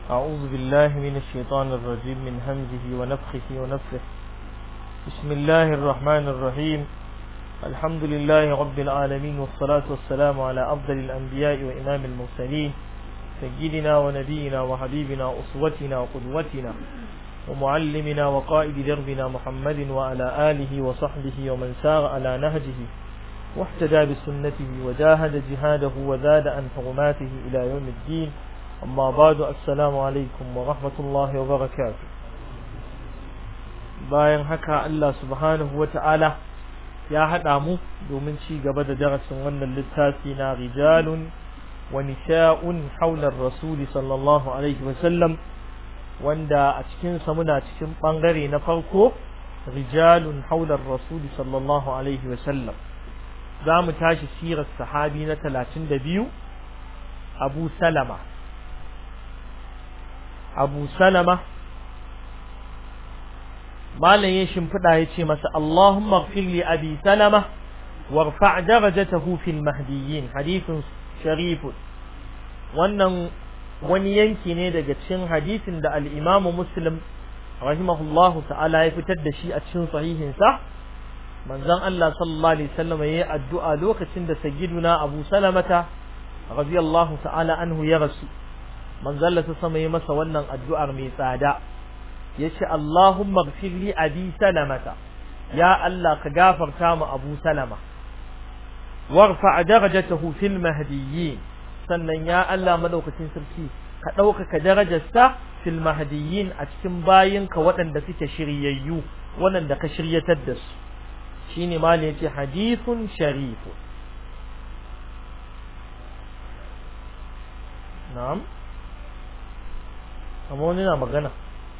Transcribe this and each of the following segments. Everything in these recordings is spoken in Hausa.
أعوذ بالله من الشيطان الرجيم من همزه ونفخه ونفخه بسم الله الرحمن الرحيم الحمد لله رب العالمين والصلاة والسلام على أفضل الأنبياء وإمام المرسلين سيدنا ونبينا وحبيبنا أسوتنا وقدوتنا ومعلمنا وقائد دربنا محمد وعلى آله وصحبه ومن سار على نهجه واحتدى بسنته وجاهد جهاده وزاد عن حرماته إلى يوم الدين أما بعد السلام عليكم ورحمة الله وبركاته bayan haka Allah subhanahu wa ta'ala ya haɗa mu domin ci gaba da darasin wannan littafi na rijalun wa nisha'un haular rasuli sallallahu alaihi wasallam wanda a cikinsa muna cikin ɓangare na farko rijalun haular rasuli sallallahu alaihi wasallam za mu tashi sirar sahabi na talatin da biyu abu salama abu salama malam ya shimfiɗa ya ce masa Allahumma gfir li abi salama warfa' darajatahu fil mahdiyyin hadithun sharifun wannan wani yanki ne daga cikin hadisin da al-Imam Muslim rahimahullahu ta'ala ya fitar da shi a cikin sahihin sa manzon Allah sallallahu alaihi wasallam yayi addu'a lokacin da sayyiduna Abu Salamata radiyallahu ta'ala anhu ya rasu manzon Allah sama yayi masa wannan addu'ar mai tsada yace Allahumma ighfir li abi salamata ya Allah ka gafarta mu Abu Salama warfa darajatahu fil mahdiyyin sannan ya Allah madaukakin sarki ka ɗaukaka darajarsa fil mahdiyyin a cikin bayinka waɗanda suke shiryayyu waɗanda ka shiryatar da su shine ma ne yace hadithun sharifu na'am amma wani na magana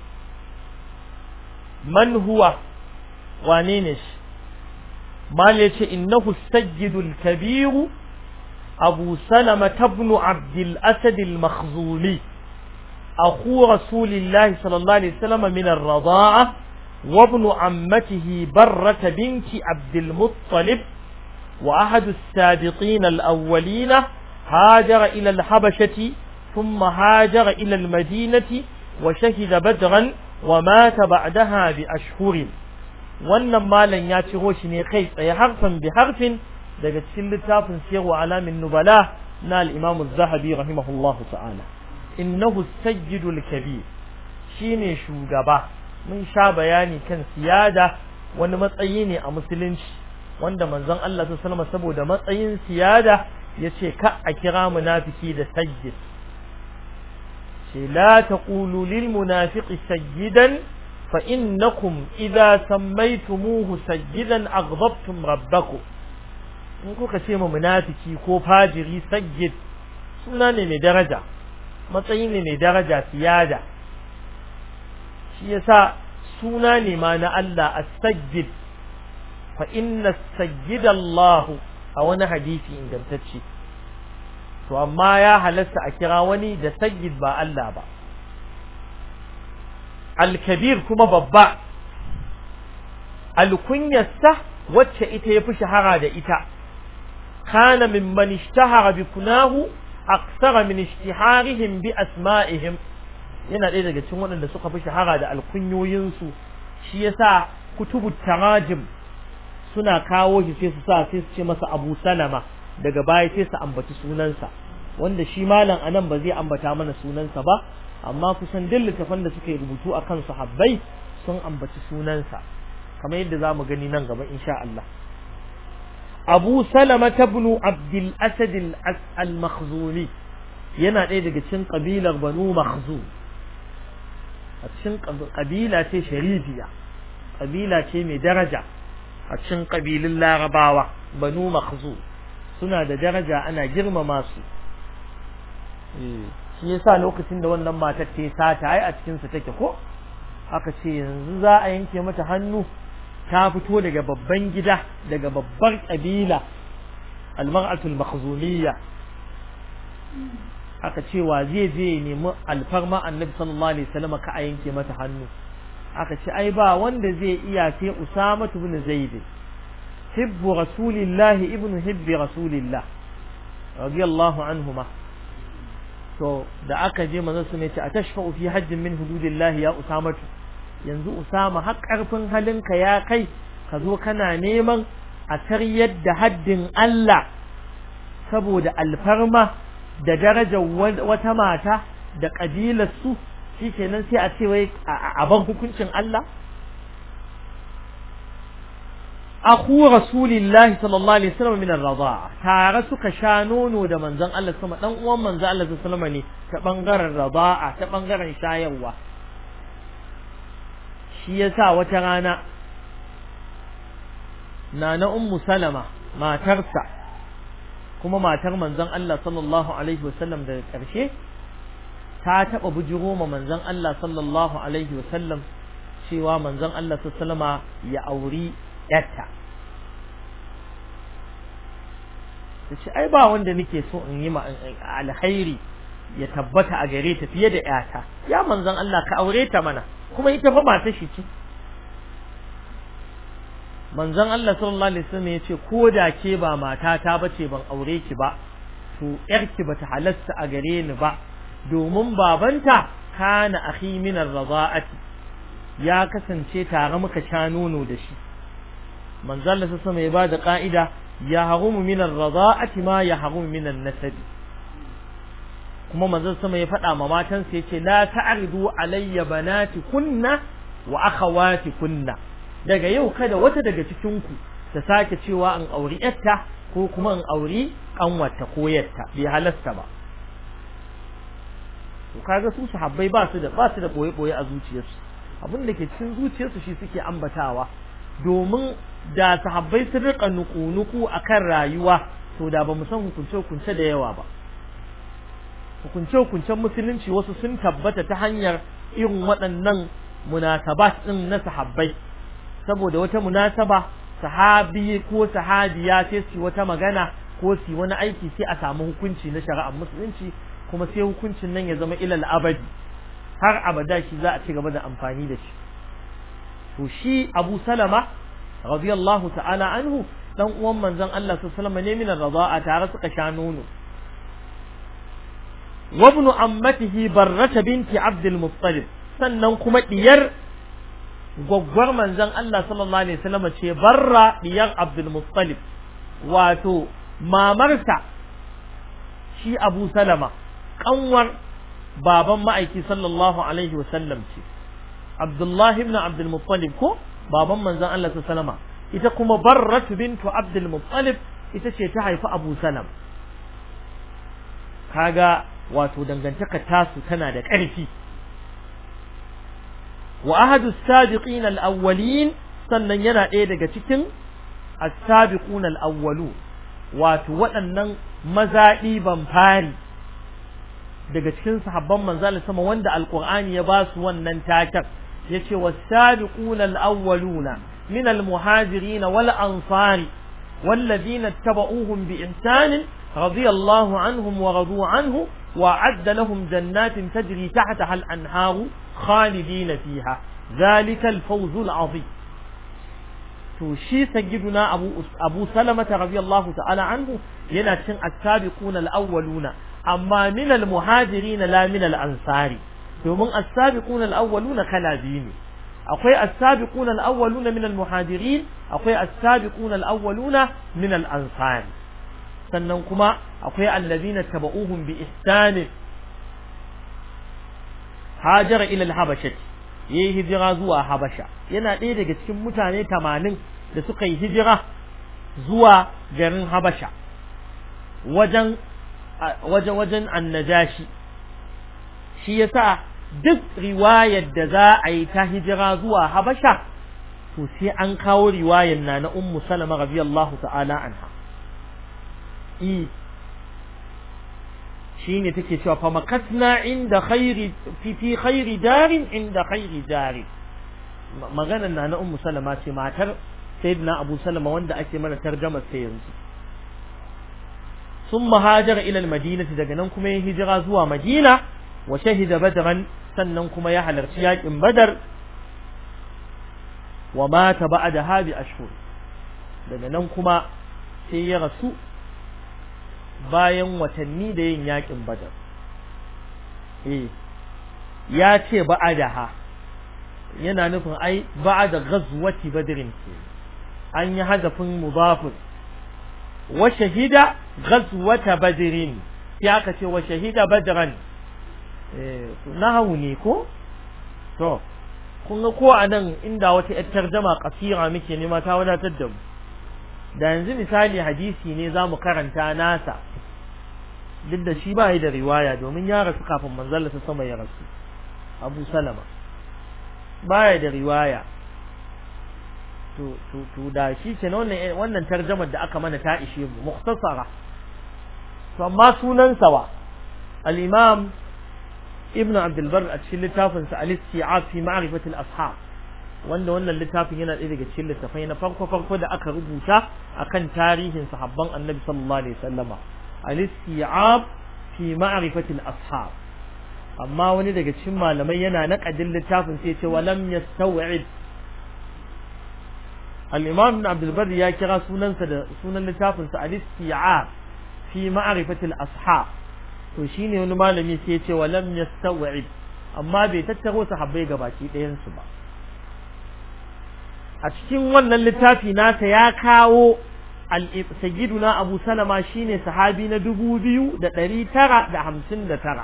man huwa wane ne shi mal yace innahu sajjidul kabiru abu salama ibn abdul asad al makhzuli akhu rasulillahi sallallahu alaihi wasallam min ar-radaa'a wa ibn ammatihi barrat binti abdul muttalib wa ahad as-sabiqin al-awwalin هاجر إلى الحبشة ثم هاجر إلى المدينة وشهد بدرا ومات بعدها بأشهر wannan malam ya ciro shi ne kai tsaye harfan bi harfin daga cikin littafin siyarwa alamin nubala na al-imam az-zahabi rahimahullahu ta'ala innahu sayyidul kabir shine shugaba mun sha bayani kan siyada wani matsayi ne a musulunci wanda manzon Allah sallallahu alaihi saboda matsayin siyada yace ka a kira munafiki da sayyid ce la taqulu lil munafiqi sayyidan fa innakum idza sammaytumuhu sayyidan aghdabtum rabbakum in kuka ce ma munafiki ko fajiri sayyid suna ne mai daraja matsayi ne mai daraja siyada shi yasa suna ne ma na Allah as-sayyid fa inna as-sayyid Allah a wani hadisi ingantacce to amma ya halasta a kira wani da sayyid ba Allah ba al-kabir kuma babba al-kunyasta wacce ita yafi shahara da ita kana mimman ishtahara bi kunahu akthara min ishtiharihim bi asma'ihim yana ɗaya daga cikin waɗanda suka fi shahara da alkunyoyinsu shi yasa kutubu tarajim suna kawo shi sai su sa sai su ce masa Abu Salama daga baya sai su ambaci sunansa wanda shi malam anan ba zai ambata mana sunansa ba amma kusan duk littafan da suka yi rubutu akan sahabbai sun ambaci sunansa kamar yadda zamu gani nan gaba insha Allah Abu Salama ibn Abdul Asad al-Makhzumi yana ɗaya daga cikin kabilar Banu Makhzum a cikin kabila ce sharifiya kabila ce mai daraja a cikin kabilun Larabawa Banu Makhzum suna da daraja ana girmama su shi yasa lokacin da wannan matar ta sata ai a cikin sa take ko aka ce yanzu za a yanke mata hannu ta fito daga babban gida daga babbar kabila al-mar'atul makhzumiyya aka ce wa zai je nemi alfarma annabi sallallahu alaihi wasallam ka a yanke mata hannu aka ce ai ba wanda zai iya sai usama ibn zaid hibbu rasulillahi ibn hibbi rasulillah radiyallahu anhuma to da aka je manzon su ne ce atashfa'u fi hajjin min hududillahi ya usamatu yanzu usama har karfin halinka ya kai ka zo kana neman a taryar da haddin Allah saboda alfarma da darajar wata mata da kabilar su shikenan sai a ce wai a ban hukuncin Allah akhu rasulillahi sallallahu alaihi wasallam min ar-radha'a tare suka sha nono da manzon Allah sama dan uwan manzon Allah sallallahu alaihi ne ta bangaren radha'a ta bangaren shayarwa shi yasa wata rana nana ummu salama matarsa kuma matar manzon Allah sallallahu alaihi wasallam daga karshe ta taba bujiro ma manzon Allah sallallahu alaihi wasallam cewa manzon Allah sallallahu alaihi ya auri yarta ta ce ai ba wanda nake so in yi alkhairi ya tabbata a gare ta fiye da yata ya manzon Allah ka aure ta mana kuma ita fa mata shi ce manzon Allah sallallahu alaihi wasallam ya ce ko da ke ba matata bace ban aure ki ba to yarki bata halasta a gare ni ba domin babanta kana akhi min ar-rada'ati ya kasance tare muka sha nono da shi manzo Allah sama ya bada ka'ida ya harumu min ar-rada'ati ma ya harumu min an-nasab kuma manzo sama ya faɗa ma matan sa yace la ta'ridu alayya banati kunna wa akhawati kunna daga yau kada wata daga cikin ku ta sake cewa an auri yarta ko kuma an auri kanwarta ko yarta bai halasta ba to kaga su sahabbai ba su da ba su da boye boye a zuciyarsu abin da ke cikin zuciyarsu shi suke ambatawa domin da sahabbai sun rika nuku-nuku akan rayuwa to da ba mu san hukunce-hukunce da yawa ba hukunce-hukuncen musulunci wasu sun tabbata ta hanyar irin waɗannan munasabat ɗin na sahabbai saboda wata munasaba sahabi ko sahabiya sai su wata magana ko su wani aiki sai a samu hukunci na shari'ar musulunci kuma sai hukuncin nan ya zama ilal abadi har abada shi za a ci gaba da amfani da shi to shi Abu Salama radiyallahu ta'ala anhu dan uwan manzon Allah sallallahu alaihi wasallam ne min ar-rida'a tare suka sha nono wa ibn ammatihi barrata binti Abd al-Muttalib sannan kuma diyar gwaggwar manzon Allah sallallahu alaihi wasallam ce barra diyar Abd al-Muttalib wato mamarsa shi Abu Salama kanwar baban ma'aiki sallallahu alaihi wasallam ce Abdullah ibn Abdul Muttalib ko baban manzon Allah sallama ita kuma Barrat bintu Abdul Muttalib ita ce ta haifi Abu Salam kaga wato dangantaka tasu tana da ƙarfi wa ahadu sabiqin al-awwalin sannan yana ɗaya daga cikin as-sabiqun al-awwalu wato waɗannan mazaɗi ban fari daga cikin sahabban manzal sama wanda alqur'ani ya ba su wannan taken yace was-sabiquna al-awwaluna min al-muhajirin wal ansari والذين اتبعوهم بإحسان رضي الله عنهم ورضوا عنه وأعد لهم جنات تجري تحتها الأنهار خالدين فيها ذلك الفوز العظيم توشي سيدنا أبو, أبو سلمة رضي الله تعالى عنه ينشن السابقون الأولون أما من المهاجرين لا من الأنصار domin as-sabiquna al-awwaluna kala biyu ne akwai as-sabiquna al-awwaluna min al-muhajirin akwai as-sabiquna al-awwaluna min al-ansar sannan kuma akwai allazina tabauhum bi ihsan hajara ila al-habasha yayi hijira zuwa habasha yana ɗaya daga cikin mutane 80 da suka yi hijira zuwa garin habasha wajen wajen wajen annajashi shi yasa duk riwayar da za a yi ta hijira zuwa Habasha to sai an kawo riwayar na na Ummu Salama radiyallahu ta'ala anha i shine take cewa fa makatna inda khairi fi fi khairi darin inda khairi darin maganar na na Ummu Salama ce matar Sayyidina Abu Salama wanda ake mana tarjumar sai yanzu ثم هاجر إلى المدينة daga nan kuma ya hijira zuwa Madina wa shahida badran sannan kuma ya halarci yakin badar wa mata ba'da habi ashhur daga nan kuma sai ya rasu bayan watanni da yin yakin badar eh ya ce ba'adaha yana nufin ai ba'da ghazwati badrin ce an yi hazafin mudafin wa shahida ghazwata badrin sai aka ce wa shahida badran eh nahawu ne ko to kun ga ko anan inda wata yar tarjama kasira muke nema ta wadatar da mu da yanzu misali hadisi ne zamu karanta nasa duk da shi ba da riwaya domin ya rasu kafin manzalla ta sama ya rasu Abu Salama baya da riwaya to to to da shi ke wannan wannan tarjamar da aka mana ta ishe mu mukhtasara to amma sunan sawa al-imam ibn abd al-bar a cikin littafin sa al-isti'ab fi ma'rifat al-ashab wanda wannan littafin yana ɗaya daga cikin littafai na farko farko da aka rubuta akan tarihin sahabban annabi sallallahu alaihi wasallama al-isti'ab fi ma'rifat al-ashab amma wani daga cikin malamai yana naƙadin littafin sai ce wa lam yastaw'id al-imam ibn abd al-bar ya kira sunansa da sunan littafin sa al-isti'ab fi ma'rifat al-ashab to shine wani malami sai ya ce wa lam yastaw'id amma bai tattaro sahabbai gabaki ɗayan su ba a cikin wannan littafi nasa ya kawo sayyiduna abu salama shine sahabi na dubu biyu da ɗari tara da hamsin da tara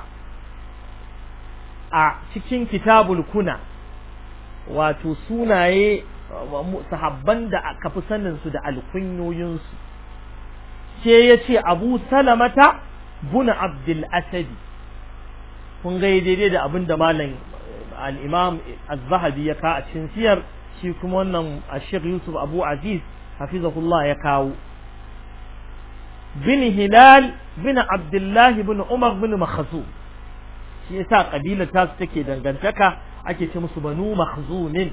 a cikin kitabul kuna wato sunaye sahabban da aka fi saninsu da alkunyoyinsu sai ya ce abu salamata buna abdul asadi kun ga daidai da abin da malam al-imam az-zahabi ya ka a cikin siyar shi kuma wannan ashir yusuf abu aziz hafizahullah ya kawo bin hilal bin abdullahi bin umar bin makhzu shi yasa kabilar ta su take dangantaka ake ce musu banu makhzumin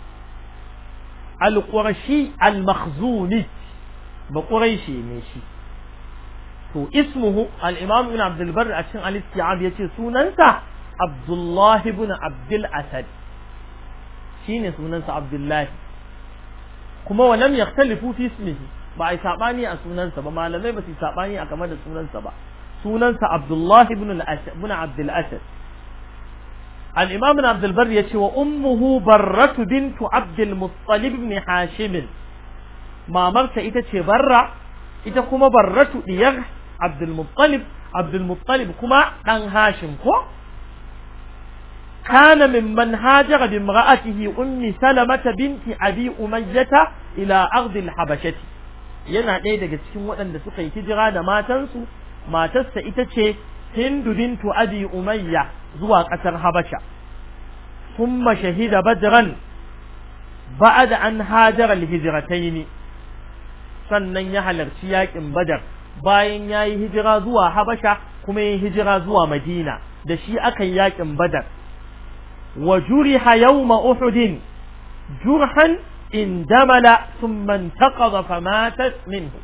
al-qurashi al-makhzuni ba quraishi ne shi to ismuhu al-imam ibn abdul barr a cikin al-isti'ab yace sunansa abdullahi ibn abdul asad shine sunansa Abdullahi kuma walam yakhtalifu fi ismihi ba ai sabani a sunansa ba malamai ba su sabani a game da sunansa ba sunansa Abdullahi ibn al-Asad ibn Abdul Asad al-Imam ibn Abdul Barr yace wa ummuhu Barratu bintu Abdul Muttalib ibn Hashim mamarsa ita ce Barra ita kuma Barratu diyar Abdul Muttalib Abdul Muttalib kuma dan Hashim ko كان ممن هاجر بامرأته أم سلمة بنت أبي أمية إلى أرض الحبشة yana ɗaya daga cikin waɗanda suka yi hijira da matansu matarsa ita ce Hindu bintu Abi Umayya zuwa ƙasar Habasha thumma shahida Badran ba'da an hajara al-hijratayn sannan ya halarci yaƙin Badar bayan yayi hijira zuwa Habasha kuma yayi hijira zuwa Madina da shi aka yi yaƙin Badar وجرح يوم أحد جرحا اندمل ثم انتقض فماتت منه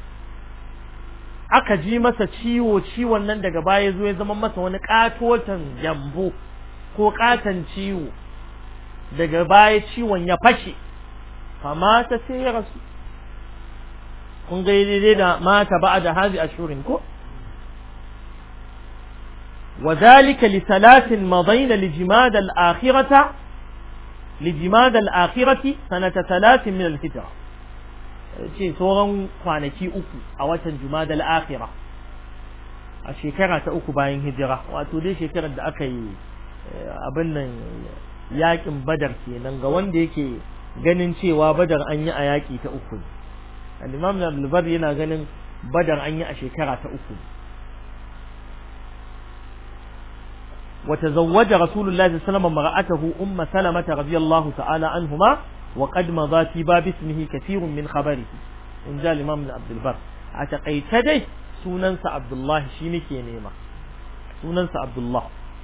aka ji masa ciwo ciwon nan daga baya zo ya zama masa wani katotan jambo ko katan ciwo daga baya ciwon ya fashe famata sai ya rasu kun ga daidai da mata ba da hazi ashurin ko وذلك لثلاث مضين لجماد الآخرة لجماد الآخرة سنة ثلاث من الهجرة ce sauran kwanaki uku a watan jumada al'akhira a shekara ta uku bayan hijira wato dai shekarar da aka yi abin nan yakin badar kenan ga wanda yake ganin cewa badar an yi a yaki ta uku al-imam al yana ganin badar an yi a shekara ta uku وتزوج رسول الله صلى الله عليه وسلم امرأته أم سلمة رضي الله تعالى عنهما وقد مضى في باب اسمه كثير من خبره إن جاء الإمام بن عبد البر أتقيت دي سننس عبد الله شينك ينيما سننس عبد الله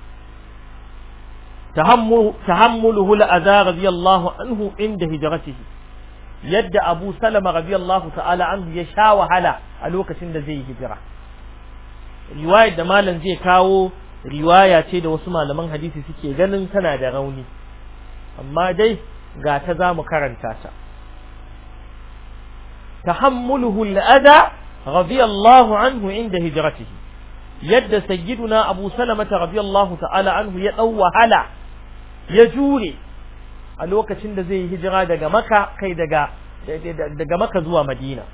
تحمل تحمله الأذى رضي الله عنه عند هجرته يد أبو سلمة رضي الله تعالى عنه يشاو هلا ألوك سند زي هجرة رواية دمالا زي كاو riwaya ce da wasu malaman hadisi suke ganin tana da rauni amma dai ga ta za mu karanta ta tahammuluhu al'ada radiyallahu anhu inda hijratihi yadda sayyiduna Abu Salama radiyallahu ta'ala anhu ya dau wahala ya jure a lokacin da zai yi hijira daga Makka kai daga daga Makka zuwa Madina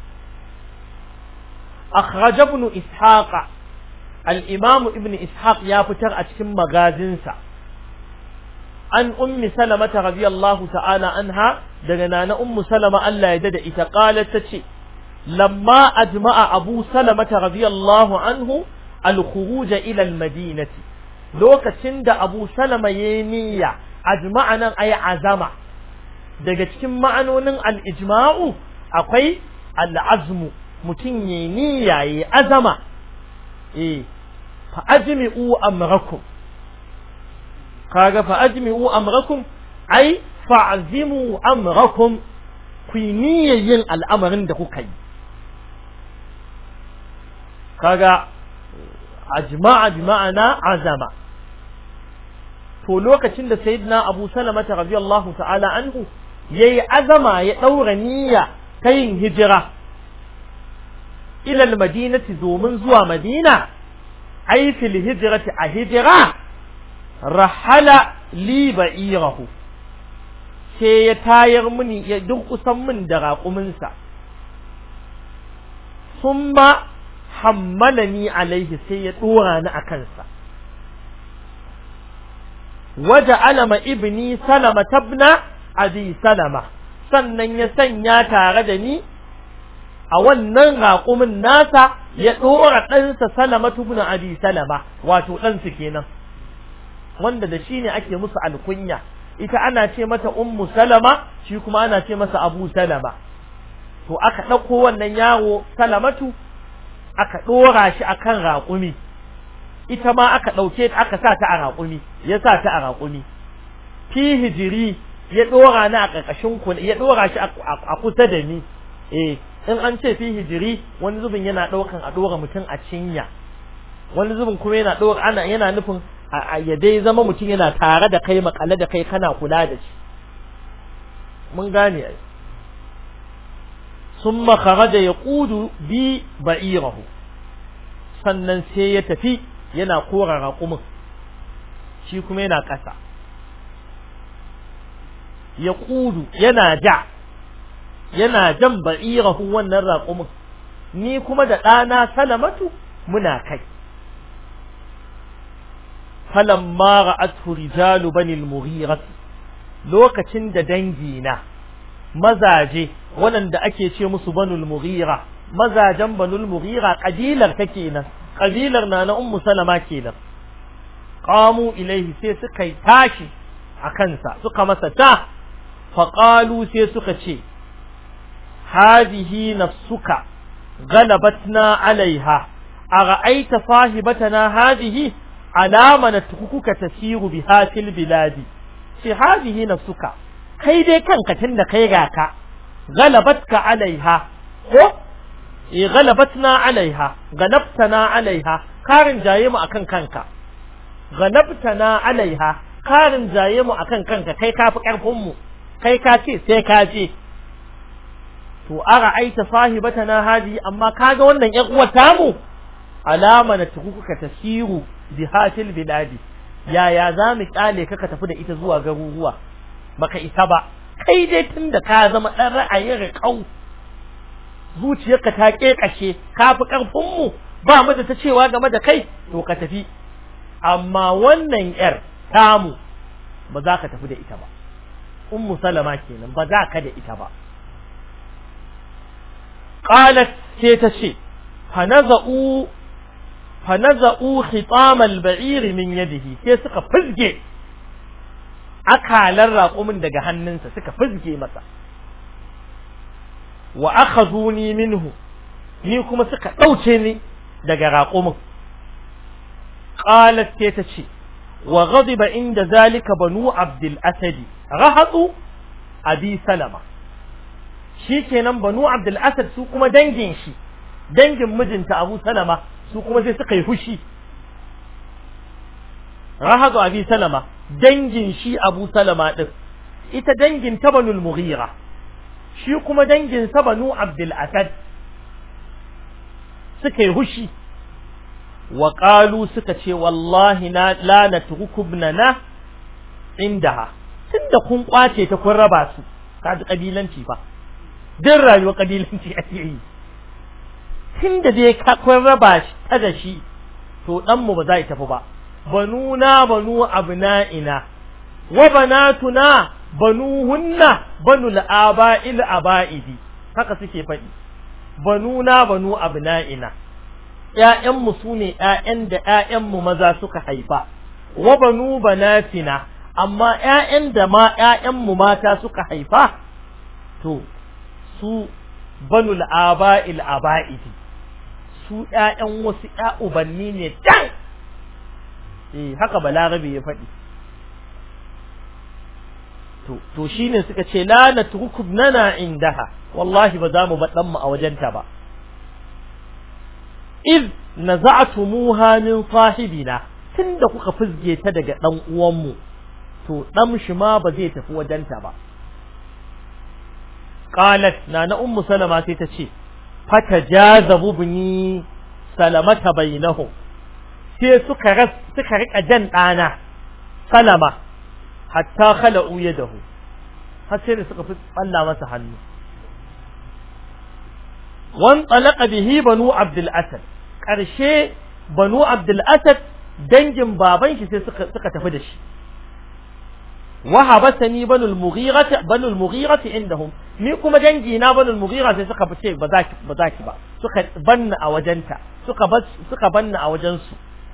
akhraj ibn Ishaq al-Imam ibn Ishaq ya fitar a cikin magazinsa an ummi salamata radiyallahu ta'ala anha daga nana ummu salama Allah ya dada ita qalat tace lamma ajma'a abu salamata radiyallahu anhu al-khuruj ila al-madinati lokacin da abu salama yayi niyya ajma'a nan ay azama daga cikin ma'anonin al-ijma'u akwai al-azmu mutum yayi niyya yayi azama eh fa ajmi'u amrakum kaga fa ajmi'u amrakum ai fa'zimu amrakum ku yin al'amarin da kuka yi kaga ajma'a bi ma'ana azama to lokacin da sayyidina Abu Salama radiyallahu ta'ala anhu yayi azama ya daura niyya ta yin hijira ila al-madinati domin zuwa Madina ai fil hijrati a hijira rahala li ba'irahu sai ya tayar mini ya kusan min da raƙuminsa summa hammalani alaihi sai ya dora ni a kansa waje alama ibni salama tabna abi salama sannan ya sanya tare da ni a wannan raƙumin nasa ya ɗora ɗansa salama tubna abi salama wato ɗansu kenan wanda da shi ne ake musu alkunya ita ana ce mata ummu salama shi kuma ana ce masa abu salama to aka ɗauko wannan yaro salamatu aka ɗora shi akan raƙumi ita ma aka ɗauke ta aka sa ta a raƙumi ya sa ta a raƙumi fi hijiri ya ɗora ni a ƙarƙashin ku ya ɗora shi a kusa da ni eh in an ce fi hijiri wani zubin yana ɗaukan a ɗora mutum a cinya wani zubin kuma yana ɗora ana yana nufin a ya dai zama mutum yana tare da kai makale da kai kana kula da shi mun gane ai summa kharaja yaqudu bi ba'irahu sannan sai ya tafi yana kora raƙumin shi kuma yana ƙasa yaqudu yana ja yana jan ba'irahu wannan raƙumin ni kuma da ɗana salamatu muna kai falamma ra'athu rijalu bani al-mughira lokacin da dangina mazaje waɗanda ake ce musu banul mughira mazajen banul mughira kabilar ta kenan kabilar na na ummu salama kenan qamu ilaihi sai suka yi tashi a kansa suka masa ta faqalu sai suka ce hadihi nafsuka غلبتنا عليها أرأيت صاحبتنا هذه علامة نتركك تسير بها في البلاد في هذه نفسك kai dai kanka tunda kai ga ka galabatka alaiha ko eh galabatna alaiha galabtana alaiha karin jaye mu akan kanka galabtana alaiha karin jaye mu akan kanka kai kafi karfin mu kai ka ce sai ka je to ara aita sahibatana hadi amma kaga wannan ƴan uwar tamu alama na tukuka tasiru bihatil biladi yaya za mu kyale ka ka tafi da ita zuwa garuruwa baka isa ba kai dai tunda ka zama dan ra'ayin riƙau zuciyarka ta kekashe ka fi karfin mu ba mu da ta cewa game da kai to ka tafi amma wannan yar tamu ba za ka tafi da ita ba ummu salama kenan ba za ka da ita ba qalat sai ta ce fanaza'u fanaza'u khitam al-ba'ir min yadihi sai suka fizge akalar raƙumin daga hannunsa suka fizge masa wa akhaduni minhu ni kuma suka ɗauce ni daga raƙumin qalat sai ta ce wa ghadiba inda zalika banu abdul asadi rahatu abi salama shikenan banu abdul asad su kuma dangin shi dangin mijinta abu salama su kuma sai suka yi fushi rahatu abi salama dangin shi abu salama din ita dangin ta banul mughira shi kuma dangin sa banu abdul asad suka yi hushi wa qalu suka ce wallahi na la natruku ibnana indaha tunda kun kwace ta kun raba su kaji kabilanci fa din rayuwar kabilanci ake yi tunda dai ka kun raba shi ta da shi to dan mu ba za tafi ba banuna banu abna'ina wa banatuna banuhunna banul aba'il aba'idi haka suke faɗi banuna banu abna'ina ƴaƴanmu su ne ƴaƴan da ƴaƴanmu maza suka haifa wa banu banatina amma ƴaƴan da ma ƴaƴanmu mata suka haifa to su banul aba'il aba'idi su ƴaƴan wasu ƴa ubanni ne can eh haka balarabe ya faɗi to to shine suka ce la natruku nana indaha wallahi ba za mu ba dan mu a wajenta ba iz naza'tumuha min sahibina tunda kuka fizge ta daga dan uwan mu to dan shi ma ba zai tafi wajenta ba qalat nana ummu salama sai ta ce fatajazabu bini salamata bainahum sai suka ras suka rika jan dana salama hatta khala'u yadahu har sai da suka fi balla masa hannu wan talaqa bihi banu abdul asad karshe banu abdul asad dangin baban shi sai suka suka tafi da shi wa habasani banu al-mughira banu al-mughira indahum ni kuma dangi na banu al-mughira sai suka fice ba za ki ba za ki ba suka banna a wajenta suka suka banna a wajen su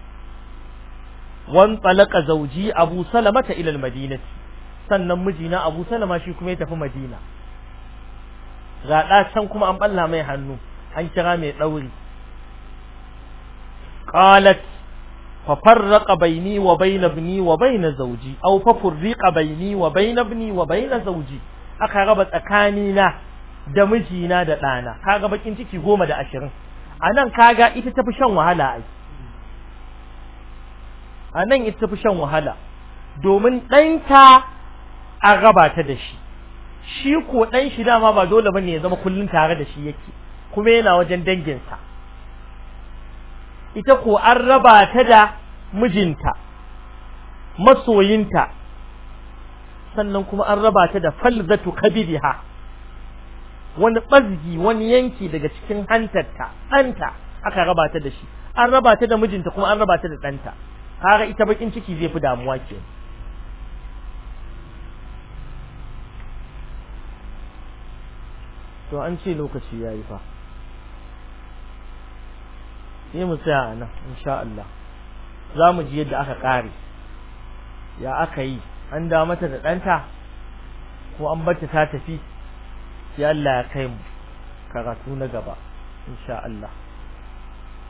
wan talaka zauji abu salamata ila almadinati sannan mijina abu salama shi kuma ya tafi madina ga da can kuma an balla mai hannu an kira mai dauri qalat fa farraqa baini wa bayna ibni wa bayna zawji aw fa furriqa baini wa bayna ibni wa bayna zawji aka raba tsakani na da mijina da dana kaga bakin ciki goma da ashirin anan kaga ita tafi shan wahala ai a nan ita fi shan wahala domin ɗanta an raba ta da shi shi ko ɗan shi dama ba dole bane ya zama kullum tare da shi yake kuma yana wajen danginsa ita ko an raba ta da mijinta masoyinta sannan kuma an raba ta da falzatu kabidiha wani ɓazgi wani yanki daga cikin hantarta ɗanta aka raba ta da shi an raba ta da mijinta kuma an raba ta da ɗanta kaga ita bakin ciki zai fi damuwa ke to an ce lokaci yayi fa sai mu tsaya nan insha Allah za mu ji yadda aka kare ya aka yi an da mata da ɗanta ko an bata ta tafi ya Allah ya kai mu karatu na gaba insha Allah